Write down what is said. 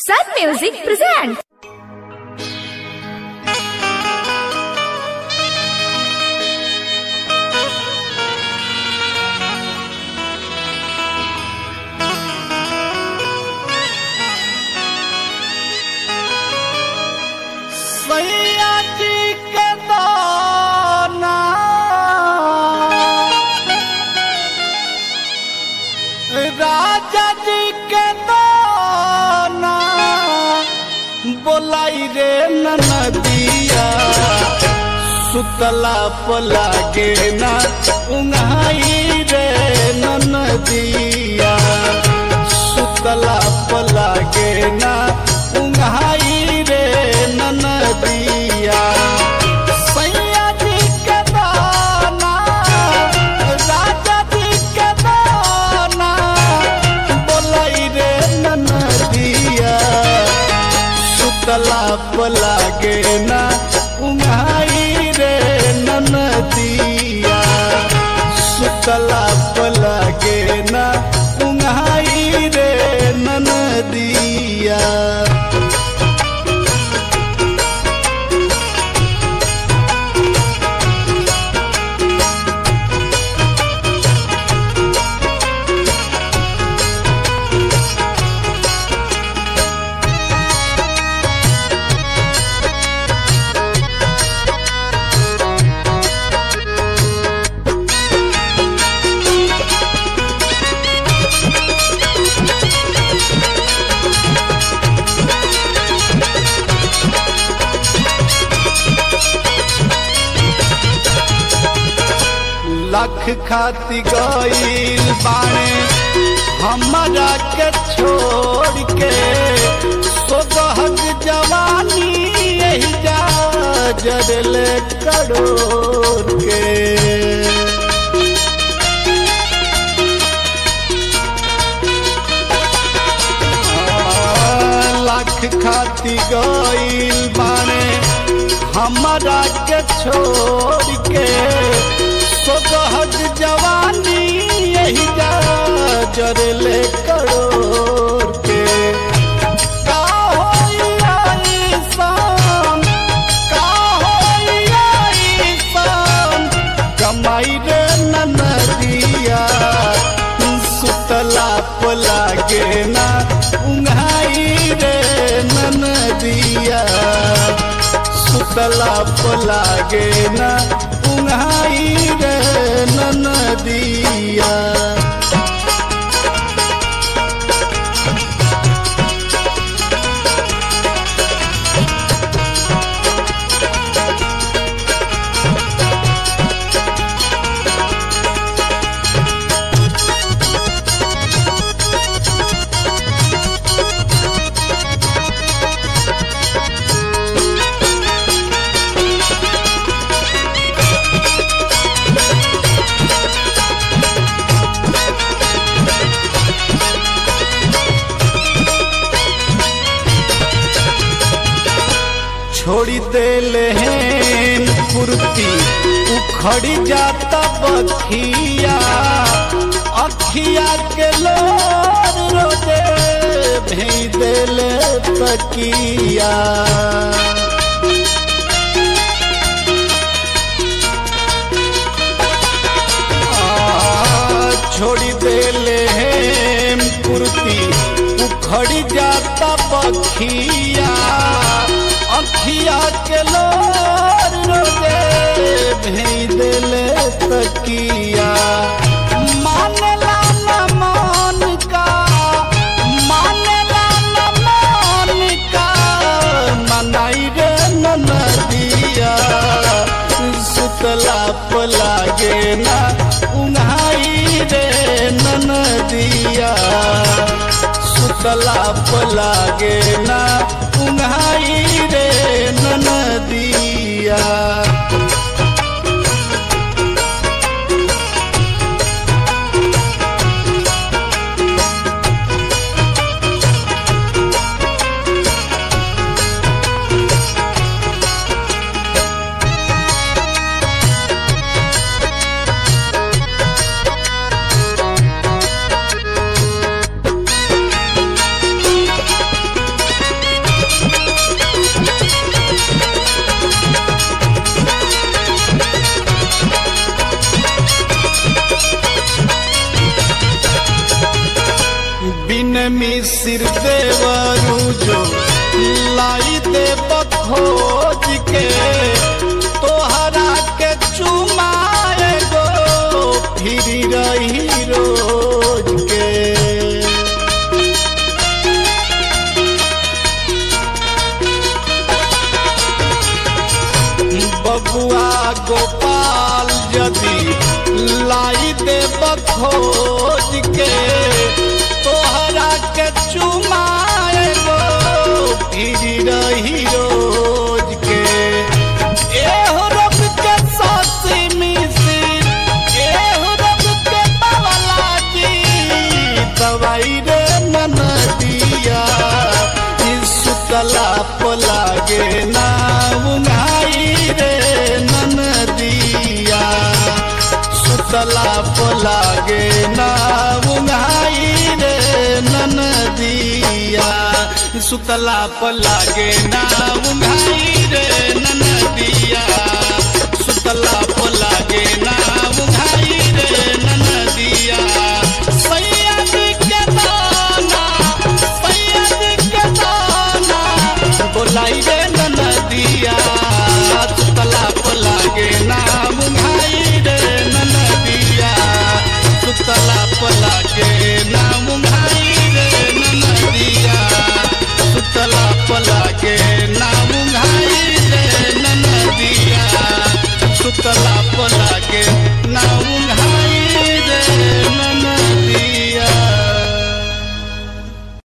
Sun Music presents. सैया जी के दाना राजा जी के दाना बोलाई रे नदिया सुतला पला के ना उंगाई रे नदिया सुतला पला के ना उंगाई रे नदिया सैया जी के दाना राजा जी के दाना बोलाई रे नदिया सुतला पला के ना उंगाई रे नदिया सुतला पला के ना उंगाई रे नदिया लख खाती गईल बाणे हमारा के छोड़ के सोगहक जवानी यही जा जरले करोड़ के लाख खाती गईल बाणे हमारा के छोड़ के सोगहट जवानी यही जा जरले करोड़ के का होई आई शाम, का होई आई शाम, कमाई रे ननदिया सुतला पला गे ना उंघाई रे ननदिया सुतला पला गे ना उंघाई रे ननदिया छोड़ी देले हैं फुर्ती उखड़ी जाता बखिया अखिया के लोर रोजे भेज देले तकिया आ, छोड़ी देले हैं कुर्ती उखड़ी जाता बखिया अखिया के लोर रोजे भेज देले तकिया मानेला न मान का मानेला न मान का मनाई रे नदिया सुतला पला गे ना उन्हाई रे नदिया सुतला पला गे ना उन्हाई रे नदिया मिसिर देवरू जो लाई दे खोज के तोहरा के चुमाए गो फिर रही रोज के बबुआ गोपाल यदि लाई दे खोज के तोहरा के चुमाए गो फिर रही रोज के एहो रब के सासी मिसिर एहो रब के बावला जी दवाई रे मन दिया सुतला पलागे ना उंगाई रे नन दिया सुतला पलागे ना उंगाई रे नन दिया सुतला पलागे ना उंगाई रे नन दिया सुतला